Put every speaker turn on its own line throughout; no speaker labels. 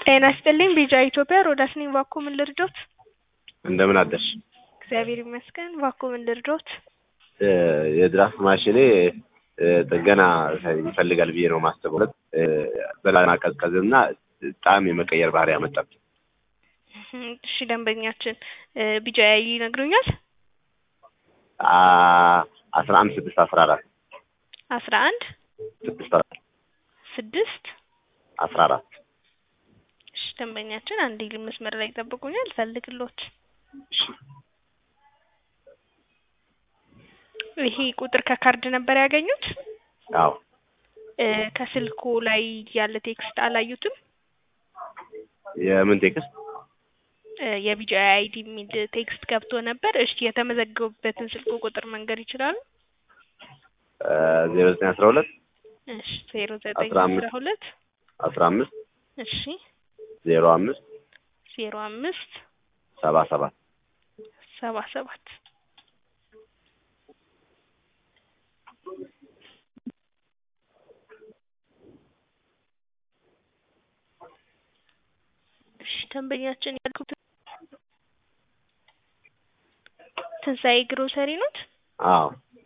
ጤና ይስጥልኝ ቢጃ ኢትዮጵያ ሮዳስ ነኝ። እባክዎ ምን ልርዶት?
እንደምን አደርሽ?
እግዚአብሔር ይመስገን። እባክዎ ምን ልርዶት?
የድራፍት ማሽኔ ጥገና ይፈልጋል ብዬ ነው ማስበው። በማቀዝቀዝ እና ጣዕም የመቀየር ባህሪ ያመጣብኝ።
እሺ ደንበኛችን ቢጃ ያይ ይነግሩኛል?
አስራ አንድ ስድስት አስራ አራት
አስራ አንድ
ስድስት አራት
ስድስት
አስራ አራት
እሺ ደንበኛችን አንዴ መስመር ላይ ይጠብቁኛል፣ ፈልግሎት።
እሺ
ይሄ ቁጥር ከካርድ ነበር ያገኙት?
አዎ
ከስልኩ ላይ ያለ ቴክስት አላዩትም?
የምን ቴክስት?
የቢጃ አይዲ የሚል ቴክስት ገብቶ ነበር። እሺ የተመዘገቡበትን ስልክ ቁጥር መንገር ይችላሉ?
ዜሮ ዘጠኝ አስራ ሁለት
እሺ ዜሮ ዘጠኝ
አስራ አምስት
አስራ ሁለት
አስራ አምስት
እሺ
ዜሮ አምስት
ዜሮ አምስት
ሰባ ሰባት
ሰባ ሰባት እሺ ደንበኛችን ያልኩት ትንሣኤ ግሮሰሪ ኖት?
አዎ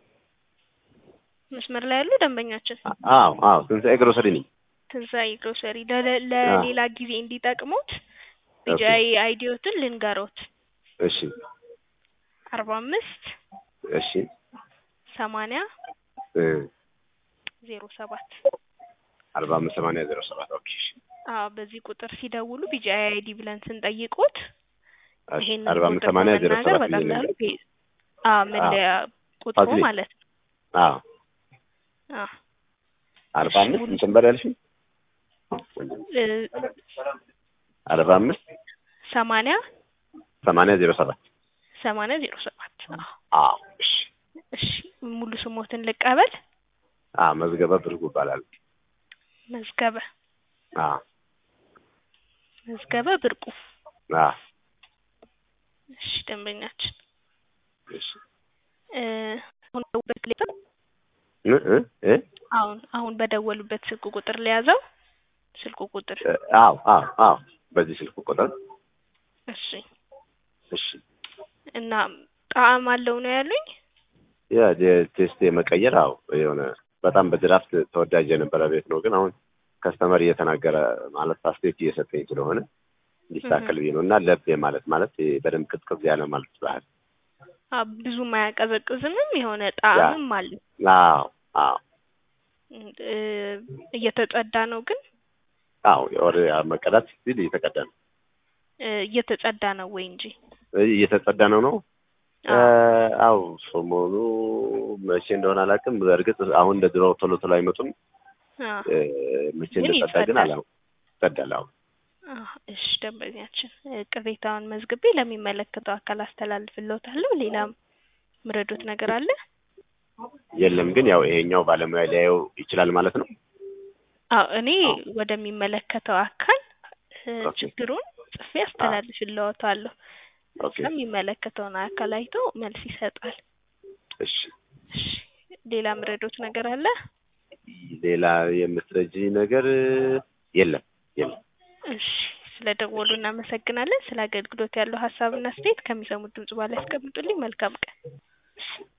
መስመር ላይ ያሉ ደንበኛችን
አዎ አዎ ትንሣኤ ግሮሰሪ ነኝ።
ትንሣኤ ግሮሰሪ ለለ- ለሌላ ጊዜ እንዲጠቅሙት ቢጃይ አይዲዮትን ልንገሮት
እሺ
አርባ አምስት
እሺ
ሰማንያ
እ
ዜሮ ሰባት
አርባ አምስት ሰማንያ ዜሮ ሰባት ኦኬ እሺ
አዎ በዚህ ቁጥር ሲደውሉ ቢጃይ አይዲ ብለን ስንጠይቁት
እሺ
ይሄንን
አርባ አምስት
ቁጥር
ሰማንያ ዜሮ
በመናገር
ሰባት ብዬ
በቀላሉ
ልንገር።
ቢ- አዎ መለያ ቁጥሩ
ፋሲሌ።
ማለት ነው።
አዎ
አዎ
አርባ አምስት እንትን በል ያልሽኝ
እ
አርባ አምስት
ሰማንያ
ሰማንያ ዜሮ ሰባት
ሰማንያ ዜሮ ሰባት አዎ
አዎ እሺ
እሺ ሙሉ ስሞትን ልቀበል።
አዎ መዝገበ ብርጉ ይባላል።
መዝገበ
አዎ
መዝገበ ብርቁ።
አዎ
እሺ ደንበኛችን
እሺ
እ አሁን በደወሉበት ሌላ
እ እ እ
አሁን አሁን በደወሉበት ስልክ ቁጥር ለያዘው ስልኩ ቁጥር
አዎ አዎ አዎ በዚህ ስልክ ቁጥር
እሺ
እሺ
እና ጣዕም አለው ነው ያሉኝ።
ያ ቴስት የመቀየር አዎ የሆነ በጣም በድራፍት ተወዳጅ የነበረ ቤት ነው። ግን አሁን ከስተመር እየተናገረ ማለት አስተያየት እየሰጠኝ ስለሆነ እንዲስተካከል ብዬ ነው እና ለብ ማለት ማለት ይሄ በደንብ ቅዝቅዝ ያለ ማለት ባህል
አ ብዙም አያቀዘቅዝምም የሆነ ጣዕምም አለው።
አዎ አዎ
እ እየተጸዳ ነው ግን
አዎ የወር መቀዳት ሲል እየተቀዳ ነው
እ እየተጸዳ ነው ወይ እንጂ
እየተጸዳ ነው ነው አው ሰሞኑ መቼ እንደሆነ አላውቅም። በእርግጥ አሁን እንደ ድሮው ቶሎ ቶሎ አይመጡም።
አ
እ መቼ
ግን
እንደጸዳ ግን
ይጸዳል።
አላውቅም። ይጸዳል። አዎ
አ እሺ ደንበኛችን እ ቅሬታውን መዝግቤ ለሚመለከተው አካል አስተላልፍልዎታለሁ። ሌላም ምረዶት ነገር አለ?
የለም ግን ያው ይሄኛው ባለሙያ ሊያየው ይችላል ማለት ነው።
አዎ እኔ ወደሚመለከተው አካል እ
ኦኬ።
ችግሩን ጽፌ አስተላልፍልዎታለሁ።
ኦኬ
የሚመለከተውን አካል አይቶ መልስ ይሰጣል።
እሺ።
እሺ ሌላ ምረዶት ነገር አለ?
ሌላ የምትረጂ ነገር የለም የለም።
እሺ ስለ ደወሉ እናመሰግናለን። ስለ አገልግሎት ያለው ሀሳብና አስተያየት ከሚሰሙት ድምጽ በኋላ ያስቀምጡልኝ። መልካም ቀን።